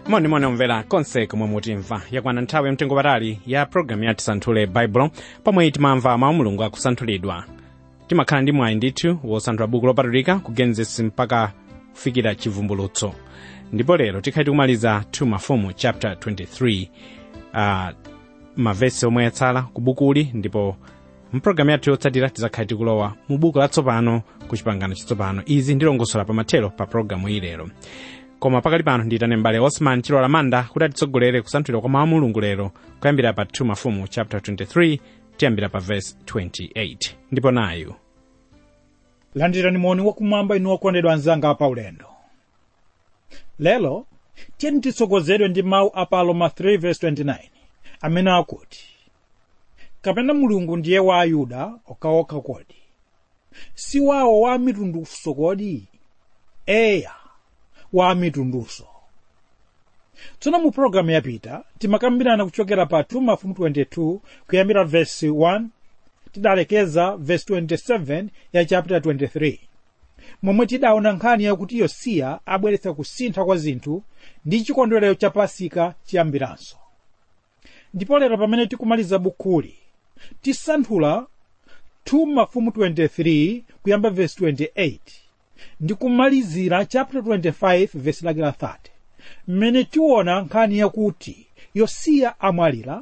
monimoni omvera konse komwe mutimva yakwana nthawi yamtengo patali ya programu ya tisanthule baibulo pomwe timamva mawu mulungu akusanthulidwa timakhala ndi mwayi ndithu wosanthula buku lopatulika ku genesis mpaka kufikira chivumbulutso ndipo lero tikhali tikumaliza 2 mafumu chapter 23 uh, mavesi omwe yatsala ku bukuli ndipo mpulogalamu yathu yotsatira tizakhale tikulowa mu buku latsopano ku chipangano chatsopano izi ndilongosola pamathero pa pulogalamu iyi lero koma pakali pano ndiyitane mbale osman chilola manda kuti atitsogolere kusanthulidwa kwa mawu mulungu lero kuyambira pa 2 mafumu chapter 23 tiyambira pa verse 28 ndipo nayu landirani moni wakumwamba inu okondedwa anzanga apaulendo lero tiyeni titsogozedwe ndi mawu a pa roma 3:29 amene akuti kapena mulungu ndiye wa ayuda okhaokha kodi si wawo wa mitundunso kodi eya wa mitundunso tsono mu pologalamu yapita timakambirana kuchokera pa 2 mafumu 22 kuyambira vesi 1 tidalekeza vesi 27 ya chapter 23 momwe tidaona nkhani yakuti yosiya abweretsa kusintha kwa zinthu ndi chikondwerero cha pasika chiyambiranso ndipo lero pamene tikumaliza bukuli tisanthula 2 mafumu 23 kuyamba vesi 28 ndi kumalizira chapter 25 vesi lake la 30 mmene tiona nkhani yakuti yosiya amwalira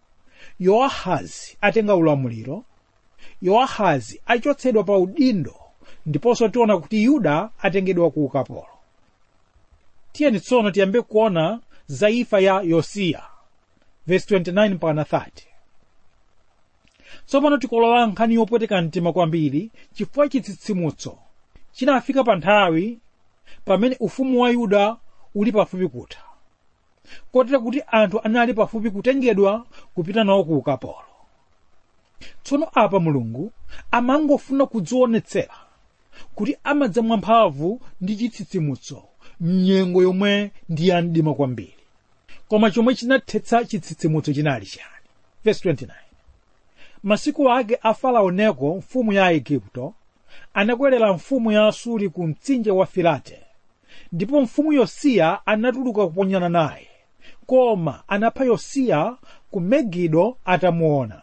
yowahazi atenga ulamuliro yowahazi achotsedwa pa udindo ndiponso tiona kuti yuda atengedwa ku ukapolo tiyeni tsono tiyambe kuona za imfa ya yosiya vesi 29 mpaka 30 tsopano tikolowa nkhani yopweteka mtima kwambiri chifukwa chitsitsimutso chinafika pa nthawi pamene ufumu wa yuda uli pafupi kutha kotera kuti anthu anali pafupi kutengedwa kupita nawo ku ukapolo tsono apa mulungu amangofuna kudzionetsera kuti amadza mwamphamvu ndi chitsitsimutso mnyengo yomwe ndi ya mdima kwambiri koma chomwe chinathetsa chitsitsimutso chinali chani verse 29 masiku ake a farao neko mfumu ya aigupto anakwerera mfumu ya asuri ku mtsinje wa filate ndipo mfumu yosiya anatuluka kuponyana naye koma anapha yosiya ku megido atamuona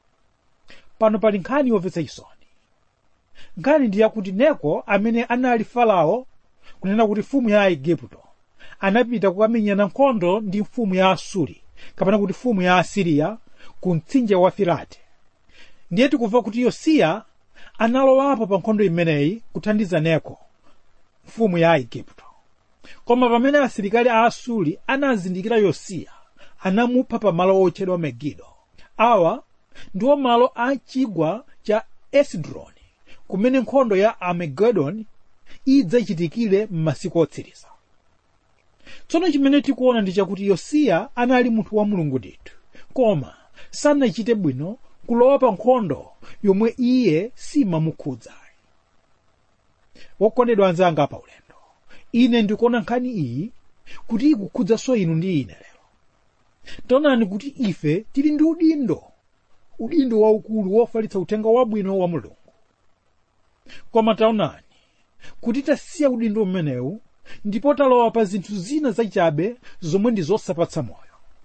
pano pali nkhani yomvetsa chisoni nkhani ndi yakuti neko amene anali farao kunena kuti mfumu ya aigupto anapita kukamenyana nkhondo ndi mfumu ya asuri kapena kuti mfumu ya asiriya ku mtsinje wa filate ndiye tikumva kuti yosiya analowapo pa nkhondo imeneyi kuthandiza neko mfumu ya aigupto koma pamene asilikali a asuri anazindikira yosiya anamupha pa malo otchedwa megido awa ndiwo malo a chigwa cha esidroni kumene nkhondo ya amagedoni idzachitikire m'masiku otsiriza tsono chimene tikuona ndi chakuti yosiya anali munthu wa mulungu ndithu koma sanachite bwino kulowa pa nkhondo yomwe iye simamukhudza wokondedwa anzanga pa ulendo ine ndikuona nkhani iyi kuti ikukhudzanso inu ndi ine lero taonani kuti ife tili ndi udindo udindo waukulu wofalitsa uthenga wabwino wa mulungu koma taonani kuti tasiya udindo umenewu ndipo talowa pa zinthu zina zachabe zomwe ndi zosapatsa moyo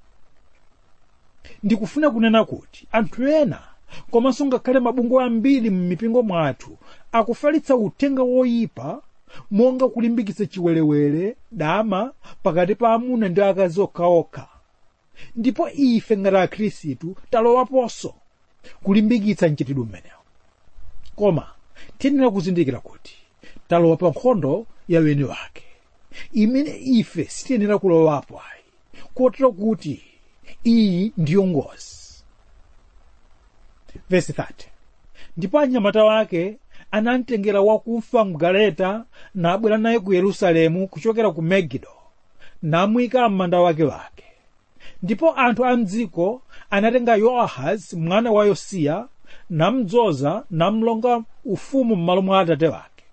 ndikufuna kunena kuti anthu ena komanso ngakhale mabungwe ambiri m'mipingo mwathu akufalitsa uthenga woyipa monga kulimbikitsa chiwerewere dama pakati pa amuna ndi akazi okhaokha ndipo ife ngati akhristu talowaponso kulimbikitsa mchitidwe umenewu koma tiyenera kuzindikira kuti talowa pa nkhondo ya weni wake imene ife sitiyenera kulowapo ayi kotero kuti iyi ndiyo ngozi vesi 30 ndipo anyamata wake anamtengera wakufa mgaleta nabwera naye ku yerusalemu kuchokera ku megido namuyika m'manda wake wake ndipo anthu a mdziko anatenga yoahazi mwana wa yosiya namdzoza namlonga ufumu m'malo mwa atate wake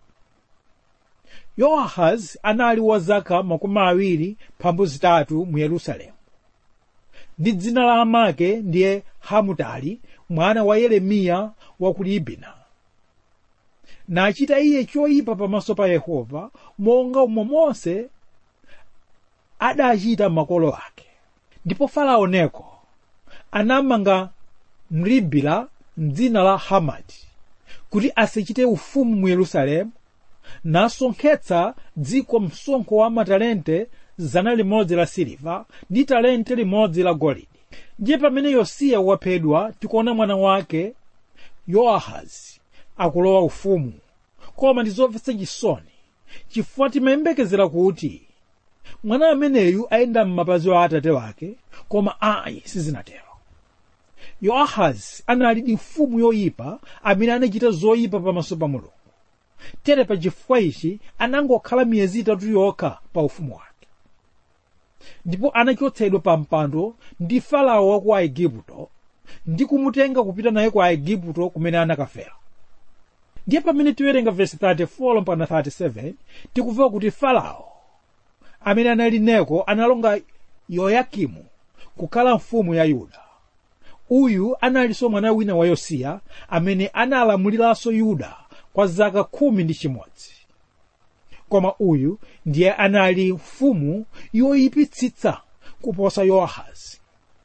yoahazi anali wa zaka makumi awiri mphambu zitatu mu yerusalemu ndi dzina la amake ndiye hamutali mwana wa yeremiya wa ku libina nachita iye choyipa pamaso pa yehova monga umo mose adachita makolo ake ndipo farao neko anamanga mlibila mdzina la hamati kuti asachite ufumu mu yerusalemu nasonkhetsa dziko msonkho wa matalente zana limodzi la siliva ndi talente limodzi la golide ndiye pamene yosiya waphedwa tikuona mwana wake yowahazi akulowa ufumu koma ndi zomvetsa chisoni chifukwa timayembekezera kuti mwana ameneyu ayenda m'mapazi a atate wake koma ayi sizinatero yowahazi anali ndi mfumu yoyipa amene anachita zoyipa pamaso pa mulungu tere pa chifukwa ichi anangokhala miyezi itatu yokha pa ufumu wake ndipo anachotsedwa pa mpando ndi farao wa ku aigupto ndi kumutenga kupita naye ku aigupto kumene anakafera ndiye pamene tiwerenga vesi 34 mpaka 37 tikumva kuti farao amene anali neko analonga yoyakimu kukhala mfumu ya yuda uyu analinso mwana wina wa yosiya amene analamuliranso yuda kwa zaka khumi ndi chimodzi koma uyu ndiye anali mfumu yoyipitsitsa kuposa yowahazi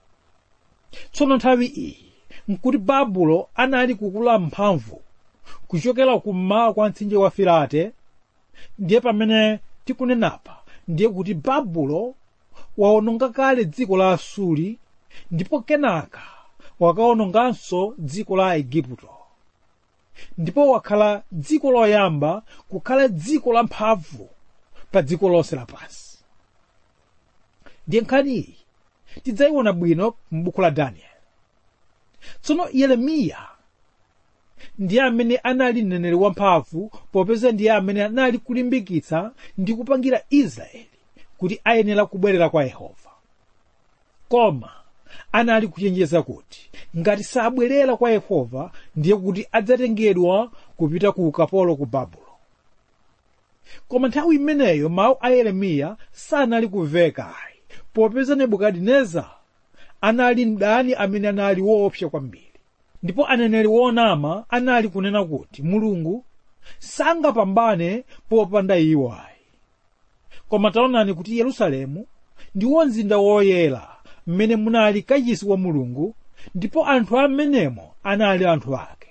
tsono nthawi iyi nkuti babulo anali kukula mphamvu kuchokera kummawa kwa mtsinje wa filate ndiye pamene tikunenapa ndiye kuti babulo waononga kale dziko la asuri ndipo kenaka wakaononganso dziko la aigupto ndipo wakhala dziko loyamba kukhala dziko la mphamvu pa dziko lonse lapansi ndiye nkhani iyi tidzayiona bwino m'buku la daniel tsono yeremiya ndiye amene anali mneneri wamphamvu popeza ndiye amene anali kulimbikitsa ndi kupangira israeli kuti ayenera kubwerera kwa yehova koma anali kuchenjeza kuti ngati sabwerera kwa yehova ndiye kuti adzatengedwa kupita ku ukapolo ku babulo koma nthawi imeneyo mawu a yeremiya sanali kumveka ayi popeza nebukadineza anali mdani amene anali woopsa kwambiri ndipo aneneri wonama anali kunena kuti mulungu sangapambane popanda iwo ayi koma taonani kuti yerusalemu ndiwo mzinda woyera mmene munali kachisi wa mulungu ndipo anthu amenemo anali anthu ake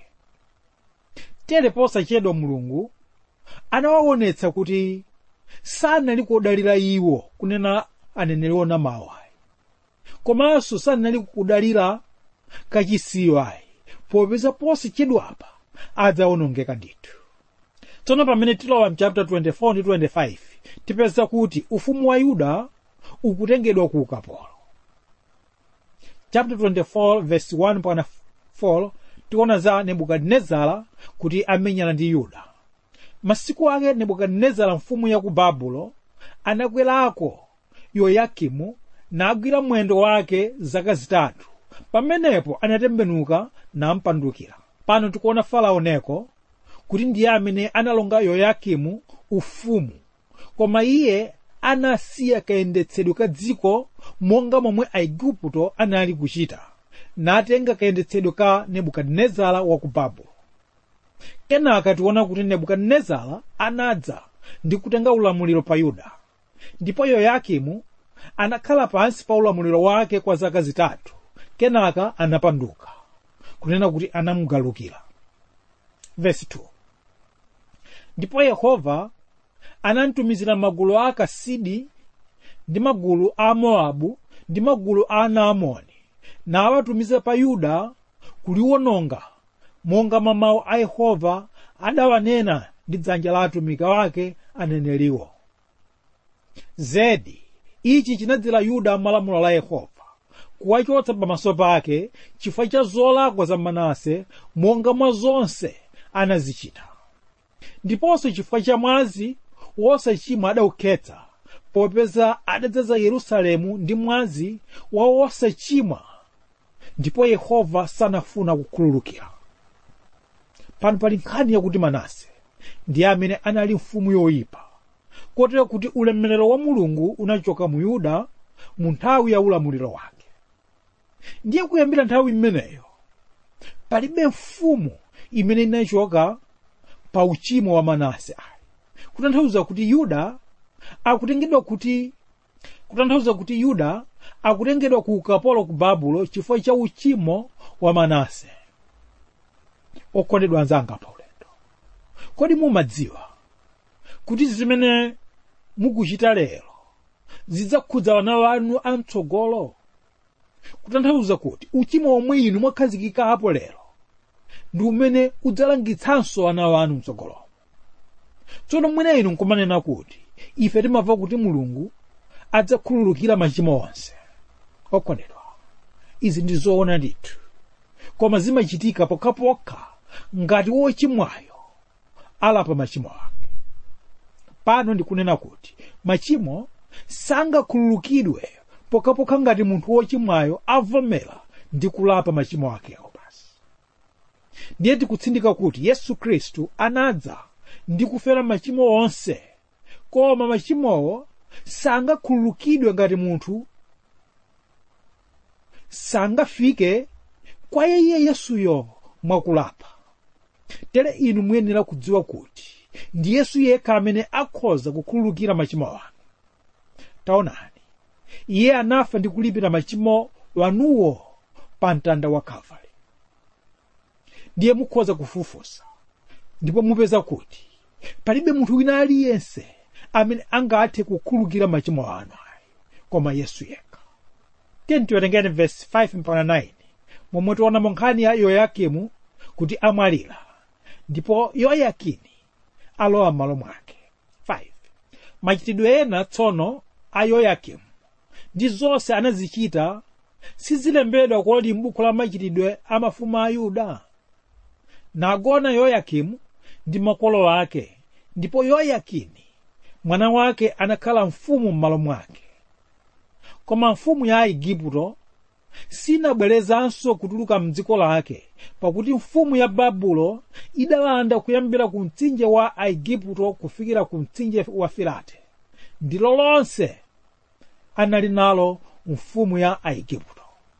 tere posachedwa mulungu anawaonetsa kuti sanali kudalira iwo kunena aneneri onamawo ayi komanso sanali kudalira kachisiyo ayi popeza posachedwapa adzaonongeka ndithu tsono pamene tilowa mchapter 24 ndi 25 tipeza kuti ufumu wa yuda ukutengedwa ku ukapolo chapter 24 verse 1 mpaka 4 tikuona za nebukadinezara kuti amenyana ndi yuda masiku ake nebukadinezara mfumu ya ku babulo anakwerako yoyakimu nagwira mwendo wake zaka zitatu pamenepo anatembenuka nampandukira pano tikuona farao neko kuti ndiye amene analonga yoyakimu ufumu koma iye anasiya kayendetsedwe ka dziko monga momwe aigupto anali kuchita natenga kayendetsedwe ka nebukadinezara wa ku babulo kenaka tiona kuti nebukadinezara anadza ndi kutenga ulamuliro pa yuda ndipo yoyakimu anakhala pansi pa ulamuliro wake kwa zaka zitatu kenaka anapanduka kunena kuti anamugalukira verse 2 ndipo yehova anamtumizira magulu a akasidi ndi magulu a mowabu ndi magulu a anaamoni nawatumiza pa yuda kuliwononga monga mawu a yehova adawanena ndi dzanja la atumiki wake aneneriwo zedi ichi chinadzera yuda malamulo la yehova kuwachotsa pamaso pake chifukwa cha zolakwa za manase monga mwa zonse anazichita ndiponso chifukwa cha mwazi wosachimwa adawukhetsa popeza adadzaza yerusalemu ndi mwazi wa wosachimwa ndipo yehova sanafuna kukhululukira pano pali nkhani yakuti manase ndiye amene anali mfumu yoyipa kotero kuti ulemerero wa mulungu unachoka mu yuda mu nthawi ya ulamuliro wake ndiye kuyambira nthawi imeneyo palibe mfumu imene inachoka pa uchimo wa manase ayi kutanthauza kuti yuda akutengedwa kuti kutanthauza kuti yuda akutengedwa ku ukapolo ku babulo chifukwa cha uchimo wa manase okondedwa anzanga pa ulendo kodi mumadziwa kuti zimene mukuchita lero zidzakhudza wana wanu amtsogolo kutanthauza kuti uchimo omwe inu mwakhazikikapo lero ndi umene udzalangitsanso ana wanu mtsogolomo tsono mwina inu nkumanena kuti ife timamva kuti mulungu adzakhululukira machimo onse okondedwa izi ndi zoona ndithu koma zimachitika pokhapokha ngati wochimwayo alapa machimo ake pano ndikunena kuti machimo sangakhululukidwe pokhapokha ngati munthu wochimwayo avomera ndi kulapa machimo akewo basi ndiye tikutsindika kuti yesu khristu anadza ndi kufera machimo onse koma machimowo sangakhululukidwe ngati munthu sangafike kwa iye yesuyo mwakulapa tere inu muyenera kudziwa kuti ndi yesu yekha amene akhoza kukhululukira machimo anu taonani iye anafa ndi kulipira machimo wanuwo pa mtanda wa kalvari ndiye mukhoza kufufusa ndipo mupeza kuti palibe munthu wina aliyense amene angathe kukhululukira machimo anu ayi koma yesu yekha tiyeni tiwerengeni vesi 5 mpaka 9 momwe tionamo nkhani ya yoyakimu kuti amwalira ndipo yoyakini alowa m'malo mwake 5 machitidwe ena tsono a yoyakimu ndi zonse anazichita sizilembedwa kodi m'buku la machitidwe a mafumu a yuda nagona yoyakimu ndi makolo ake ndipo yoyakini mwana wake anakhala mfumu m'malo mwake koma mfumu ya aigupto sinabwerezanso kutuluka mdziko lake pakuti mfumu ya babulo idalanda kuyambira ku mtsinje wa aigupto kufikira ku mtsinje wa filate ndilo lonse anali nalo mfumu ya aigupto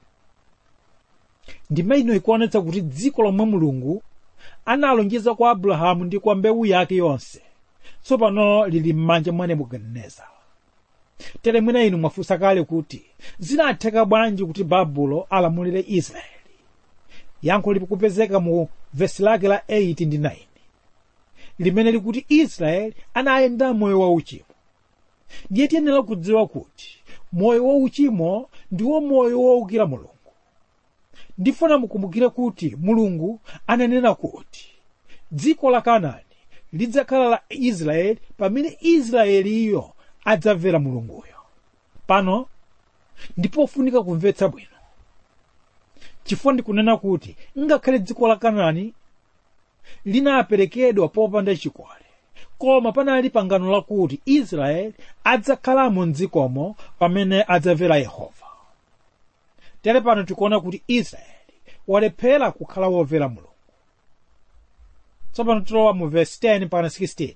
ndima ino ikuonetsa kuti dziko lomwe mulungu analonjeza kwa abrahamu ndi kwa mbewu yake yonse tsopano lili m'manja mwa nebukadinezara tere mwina inu mwafunsa kale kuti zinatheka bwanji kuti babulo alamulire israeli yankho likupezeka mu vesi lake la 8 ndi 9 limene likuti israeli anayenda moyo wauchimo ndiye tiyenera kudziwa kuti moyo wauchimo ndiwo moyo wowukira mulungu ndifuna mukumbukire kuti mulungu ananena kuti dziko la kanaani lidzakhala la israeli pamene israeliyo adzamvera mulunguyo pano ndipofunika kumvetsa bwino chifukwa ndikunena kuti ngakhale dziko la kanaani linaperekedwa popanda chikole koma panali pangano lakuti israeli adzakhalamo mdzikomo pamene adzamvera yehova tere pano tikuona kuti israeli walephera kukhala womvera mulungu tsopano tilowa mu vesi 10 mpaka 16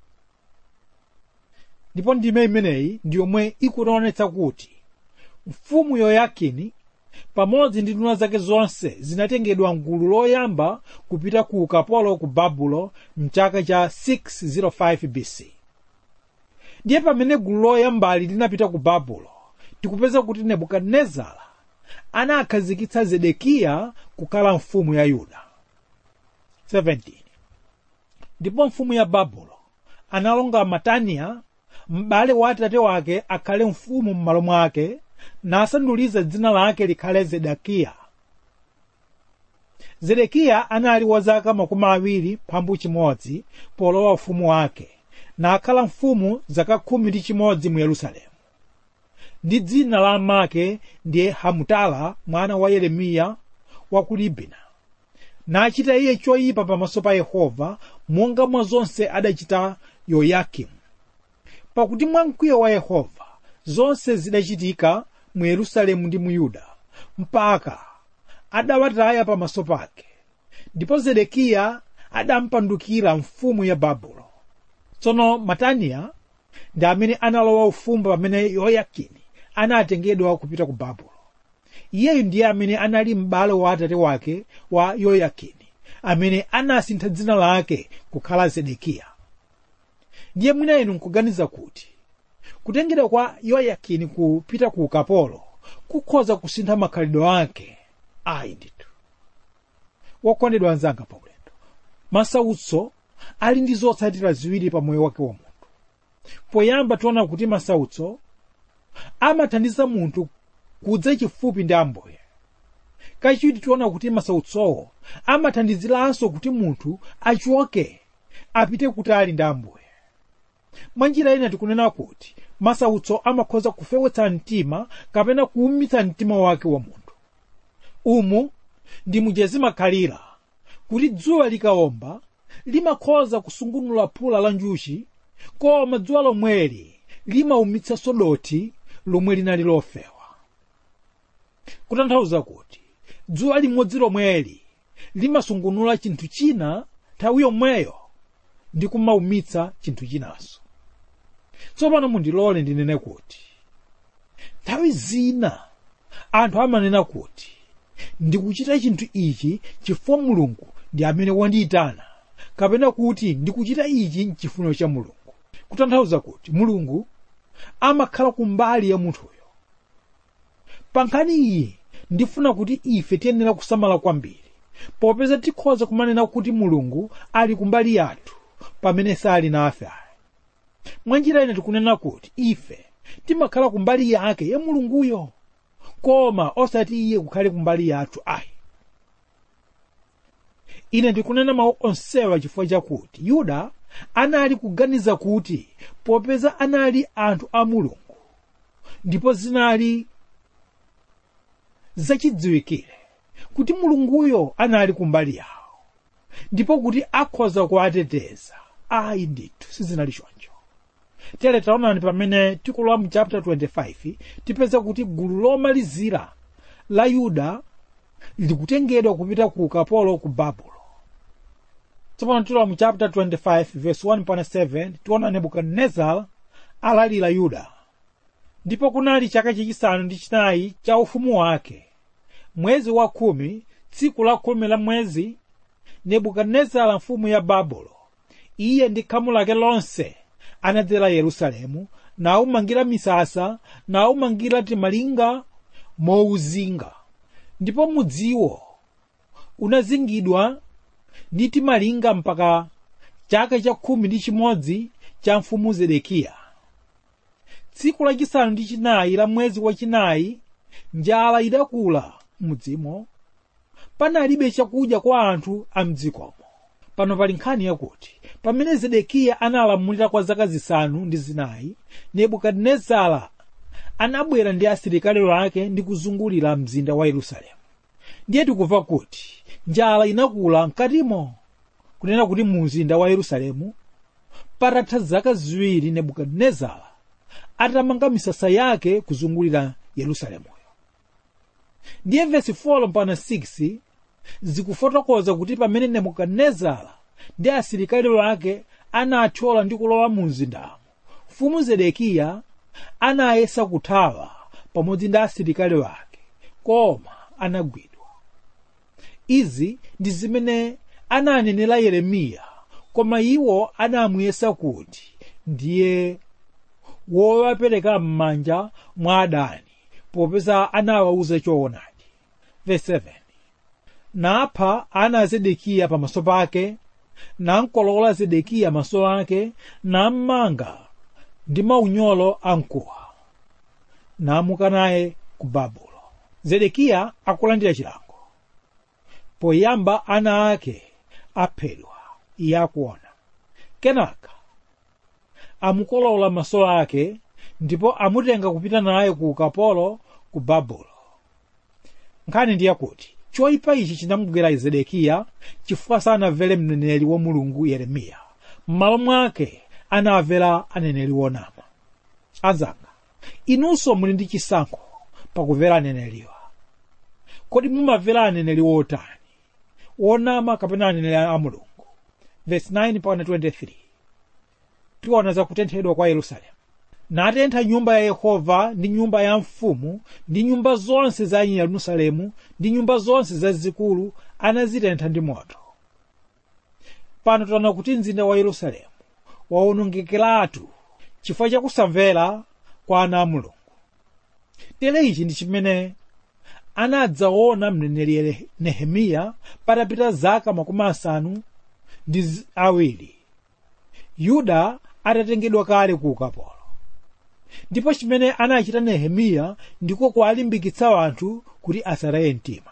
ndipo ndime imeneyi ndi yomwe ikuonetsa kuti mfumu yoyakini pamodzi ndi nduna zake zonse zinatengedwa mgulu loyamba kupita ku ukapolo ku babulo mchaka cha 605 bc ndiye pamene gulu loyambali linapita ku babulo tikupeza kuti nebukadinezara anakhazikitsa zedekiya kukhala mfumu ya yuda 17 ndipo mfumu ya babulo analonga mataniya m'bale wa atate wake akhale mfumu m'malo mwake nasanduliza dzina lake likhale zedekiya zedekiya anali wa zaka makumi awiri mphambu chimodzi polowa ufumu wake nakhala mfumu zaka khumi ndi chimodzi mu yerusalemu ndi dzina la amake ndiye hamutala mwana wa yeremiya wa ku libina nachita iye choyipa pamaso pa yehova monga mwa zonse adachita yoyakimu pakuti mwa mkwiyo wa yehova zonse zidachitika mu yerusalemu ndi mu yuda mpaka adawataya pamaso pake ndipo zedekiya adampandukira mfumu ya babulo tsono mataniya ndi amene analowa ufumu pamene yoyakini anatengedwa kupita ku babulo iyeyu ndiye amene anali m'bale wa atate wake wa yoyakini amene anasintha dzina lake kukhala zedekiya ndiye mwina inu nkuganiza kuti kutengera kwa yoyakini kupita ku ukapolo kukhoza kusintha makhalidwe ake ayi ndithu wokondedwa anzanga pa ulendo masautso ali ndi zotsatira ziwiri pa moyo wake wa munthu poyamba tiona kuti masautso amathandiza munthu kudza chifupi ndi ambuye kachiwiri tiona kuti masautsowo amathandiziranso kuti munthu achoke apite kutali ndi ambuye mwanjira ina tikunena kuti masautso amakhoza kufewetsa mtima kapena kuwumitsa mtima wake wa munthu umu ndi mujezimakhalira kuti dzuwa likawomba limakhoza kusungunula phula la njuchi koma dzuwa lomweli limawumitsanso dothi lomwe linali lofewa kutanthauza kuti dzuwa limodzi lomweli limasungunula chinthu china nthawi yomweyo ndi kumawumitsa chinthu chinanso tsopano mundilole ndinene kuti nthawi zina anthu amanena kuti ndikuchita chinthu ichi chifukwa mulungu ndi amene wandiyitana kapena kuti ndikuchita ichi mchifuniro cha mulungu kutanthauza kuti mulungu amakhala kumbali ya munthuyo pa nkhani iyi ndifuna kuti ife tiyenera kusamala kwambiri popeza tikhoza kumanena kuti mulungu ali kumbali yathu pamene sali nafe ayi mwanjira ina tikunena kuti ife timakhala kumbali yake ya mulunguyo koma osati iye kukhale kumbali yathu ayi ine ndikunena mawu onsewa chifukwa chakuti yuda anali kuganiza kuti popeza anali anthu a mulungu ndipo zinali zachidziwikire kuti mulunguyo anali kumbali yawo ndipo kuti akhoza kuwateteza ayi ndithu sizinali choncho tere taonani pamene tikulowa mu chapter 25 tipeza kuti gulu lomalizira la yuda likutengedwa kupita ku ukapolo ku babulo tsopano tilowa mu chapter 25 verse 1 pana 7 tiona nebukadinezara alalira yuda ndipo kunali chaka chachisanu ndi chinayi cha ufumu wake mwezi wa khumi tsiku la khumi la mwezi nebukadinezara mfumu ya babulo iye ndi khamu lake lonse anadzera yerusalemu nawumangira misasa nawumangira timalinga mowuzinga ndipo mudziwo unazingidwa ndi timalinga mpaka chaka cha khumi ndi chimodzi cha mfumu zedekiya tsiku lachisanu ndi chinayi la mwezi wachinayi njala idakula mudzimo panalibe chakudya kwa anthu a mdzikomo pano pali nkhani yakuti pamene zedekiya analamulira kwa zaka zisanu ndi zinayi nebukadinezara anabwera ndi asilikali ake ndi kuzungulira mzinda wa yerusalemu ndiye tikumva kuti njala inakula mkatimo kunena kuti mu mzinda wa yerusalemu patatha zaka ziwiri nebukadinezara atamanga misasa yake kuzungulira yerusalemuyo ndiye vesi 4 mpaka 6 zikufotokoza kuti pamene nebukadinezara ndi asilikali ake anathyola ndi kulowa mu mzindamo mfumu zedekiya anayesa kuthawa pamodzi ndi asilikali ake koma anagwidwa izi ndi zimene ananenera yeremiya koma iwo anamuyesa kuti ndiye wowapereka m'manja mwa adani popeza anawawuza choonadi verse 7 napha ana a zedekiya pamaso pake nankolola zedekiya maso ake nammanga ndi maunyolo amkuwa namuka naye ku babulo zedekiya akulandira chilango poyamba ana ake aphedwa iye akuona kenaka amukolola maso ake ndipo amutenga kupita naye ku ukapolo ku babulo nkhani ndi yakuti choyipa ichi chinamugwera zedekiya chifukwa sanamvere mneneri wa mulungu yeremiya m'malo mwake anamvera aneneri wonama anzanga inunso muli ndi chisankho pakumvera aneneriwa kodi mumamvera aneneri wotani wonama kapena aneneri a mulungu verse 9 mpaka 23 tiona za kutenthedwa kwa yerusalemu natentha nyumba ya yehova ndi nyumba ya mfumu ndi nyumba zonse za yerusalemu ndi nyumba zonse zazikulu anazitentha ndi moto pano taona kuti mzinda wa yerusalemu wawonongekeratu chifukwa chakusamvera kwa ana a mulungu tere ichi ndi chimene anadzaona mneneri nehemiya patapita zaka makumi asanu ndi zi- awiri yuda atatengedwa kale ku ukapolo ndipo chimene anachita nehemiya ndiko kuwalimbikitsa anthu kuti asataye mtima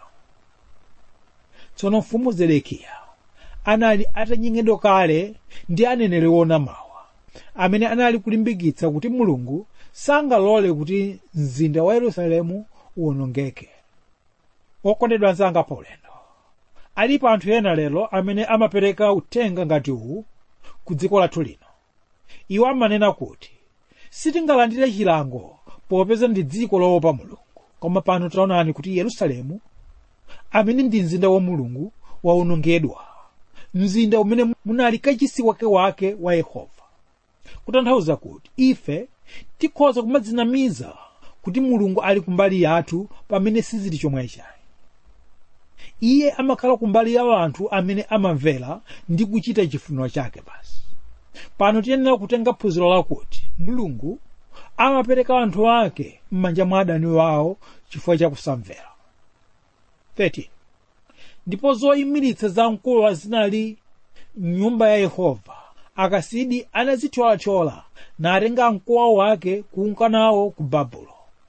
tsono mfumu zedekiya anali atanyengedwa kale ndi aneneri wona mawa amene anali kulimbikitsa kuti mulungu sangalole kuti mzinda wa yerusalemu uwonongeke okondedwa anzanga paulendo alipo anthu ena lero amene amapereka uthenga ngati uwu ku dziko lathu lino iwo amanena kuti sitingalandire chilango popeza ndi dziko loopa mulungu koma pano taonani kuti yerusalemu amene ndi mzinda wa mulungu waonongedwa mzinda umene munali kachisi wake wake wa yehova kutanthauza kuti ife tikhoza kumadzinamiza kuti mulungu ali kumbali yathu pamene sizili chomwe chayi iye amakhala kumbali ya anthu amene amamvera ndi kuchita chifuniro chake basi pano tiyenera kutenga phunziro lakuti mulungu amapereka anthu ake m'manja mwa adani wawo chifukwa chakusamvera 13 ndipo zoyimiritsa zamkuwa zinali mnyumba ya yehova akasidi anazithyolathyola natenga mkuwa wake kunka nawo ku babulo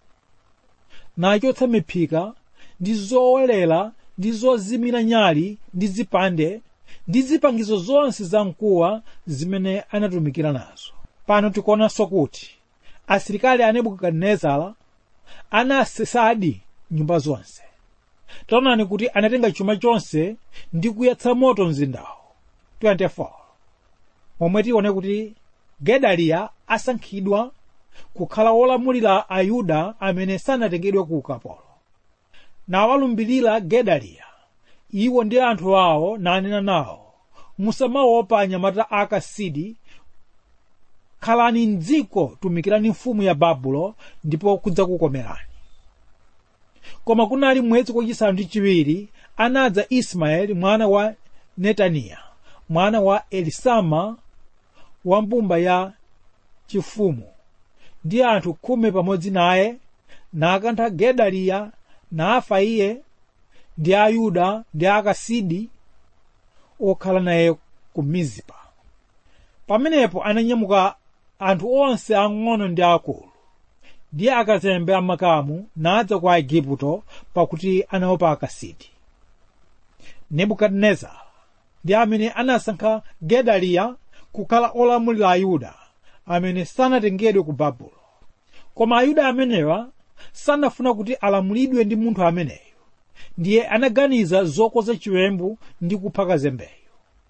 nachotsa miphika ndi zowelera ndi zozimira nyali ndi zipande ndi zipangizo zonse za mkuwa zimene anatumikira nazo pano tikuonanso kuti asilikali a nebukadinezara anasesadi nyumba zonse taonani kuti anatenga chuma chonse ndi kuyatsa moto mzindawo 24 momwe tione kuti gedaliya asankhidwa kukhala wolamulira ayuda amene sanatengedwe ku ukapolo nawalumbirira gedaliya iwo ndi anthu awo nanena nawo musamaopa anyamata a akasidi khalani mdziko tumikirani mfumu ya babulo ndipo kudzakukomerani koma kunali mwezi wachisanu ndi chiwiri anadza ismaeli mwana wa netaniya mwana wa elisama wa mbumba ya chifumu ndi anthu khumi pamodzi naye nakantha gedaliya nafa iye ndi ayuda ndi akasidi okhala naye ku mizipa pamenepo ananyamuka anthu onse ang'ono ndi akulu ndi akazembe amakamu nadza kwa igupto pakuti anaopa akasidi nebukadinezara ndi amene anasankha gedaliya kukhala olamulira ayuda amene sanatengedwe ku babulo koma ayuda amenewa sanafuna kuti alamulidwe ndi munthu ameneyo ndiye anaganiza zokoza chiwembu ndi kupha kazembeyo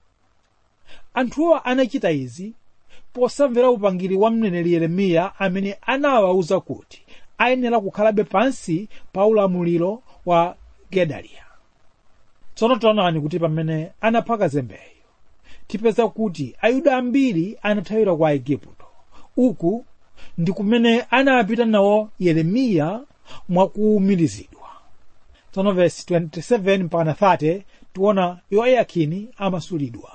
anthuwa anachita izi posamvera upangiri wa mneneri yeremiya amene anawawuza kuti ayenera kukhalabe pansi pa ulamuliro wa gedaliya tsono taonani kuti pamene anapha kazembeyo tipeza kuti ayuda ambiri anathawira kwa igupto uku ndi kumene anapita nawo yeremiya mwakuwumirizidwa tsono vesi 27 mpaka 30 tiona yoyakini amasulidwa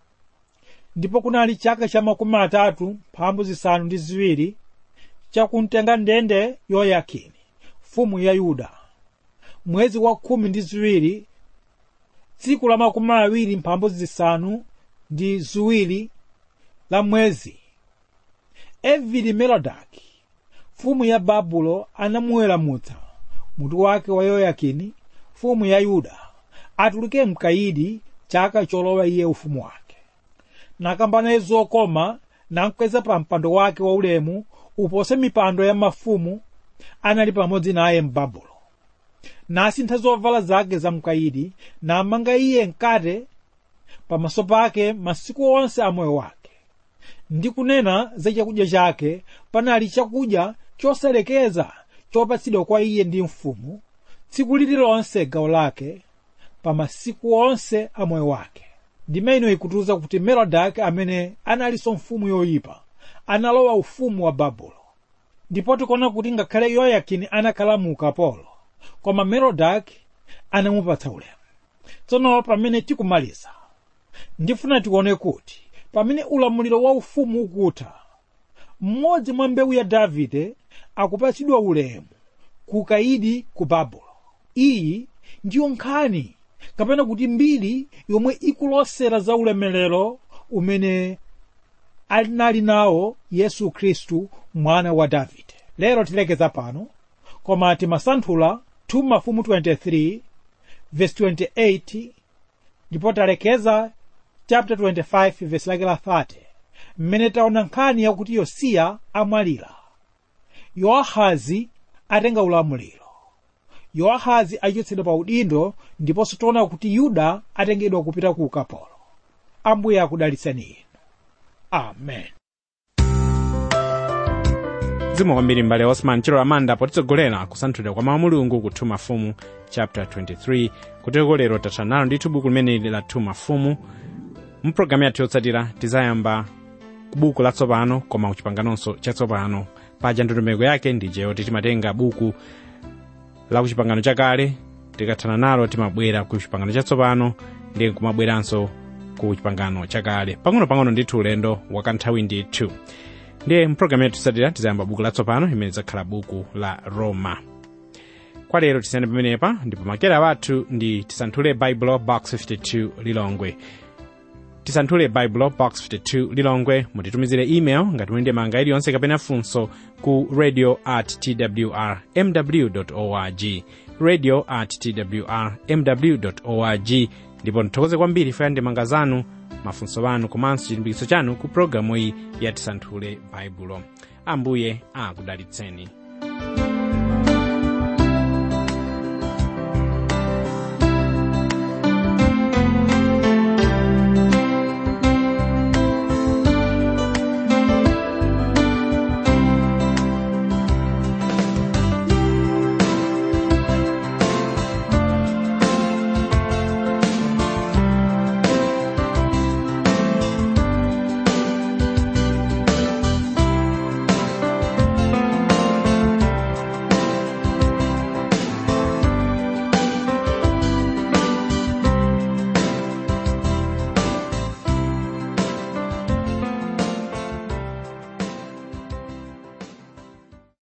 ndipo kunali chaka cha makumi atatu mphambu zisanu ndi ziwiri chakumtenga ndende yoyakini mfumu ya yuda mwezi wa khumi ndi ziwiri tsiku la makumi awiri mphambu zisanu ndi ziwiri la mwezi evili merodaki mfumu ya babulo anamuweramutsa mutu wake wa yoyakini mfumu ya yuda atuluke mkaidi chaka cholowa iye ufumu wake nakambana zokoma namkweza pa mpando wake waulemu upose mipando ya mafumu anali pamodzi naye m'babulo nasintha zovala zake za mkaidi namanga iye mkate pamaso pake masiku onse a moyo wake ndi kunena za chakudya chake panali chakudya choselekeza chopatsidwa kwa iye ndi mfumu tsiku lililonse gawo lake pa masiku onse a moyo wake ndime ino ikutiuza kuti merodaki amene analinso mfumu yoyipa analowa ufumu wa babulo ndipo tikuona kuti ngakhale yoyakini anakhala mu ukapolo koma merodaki anamupatsa ulemu tsono pamene tikumaliza ndifuna tione kuti pamene ulamuliro wa ufumu ukutha mmodzi mwa mbewu ya davide akupatsidwa ulemu kukayidi ku babulo iyi ndiyo nkhani kapena kuti mbiri yomwe ikulosera za ulemerero umene anali nawo yesu khristu mwana wa davide lero tilekeza pano koma timasanthula 2 mafumu 23 verse 28 ndipo talekeza chapter 25 verse lake la 30 mmene taona nkhani yakuti yosiya amwalira yowahazi atenga ulamuliro yowahazi achotsedwa pa udindo ndiponso taona kuti yuda atengedwa kupita ku ukapolo ambuye akudalitseni inu amen zikomo kwambiri mbale osman chero amanda potitsogolera kusanthulira kwa mawu mulungu ku 2 mafumu chapter 23 kuteko lero tatha nalo ndithu buku limeneli la 2 mafumu mpulogalamu yathu yotsatira tizayamba buku latsopano koma kuchipanganonso chatsopano paja ndondomeko yake ndije yoti timatenga buku la kuchipangano chakale tikathana nalo timabwera ku chipangano chatsopano ndi kumabweranso ku chipangano chakale pang'ono-pang'ono ndithu ulendo wakanthawi ndithu ndiye mpulogalamu yathu yotsatira tizayamba buku latsopano imene lidzakhala buku la roma kwa lero tisiyane pamenepa ndipo makera wathu ndi tisanthule baibulo box 52 lilongwe tisanthule baibulo box 52 lilongwe mutitumizire email ngati muli ndi mafunso iliyonse kapena funso ku radio at twr mw org radio at twr mw org ndipo nthokoze kwambiri chifukwa cha ndemanga zanu mafunso anu komanso chilimbikitso chanu ku programu iyi ya tisanthule baibulo ambuye akudalitseni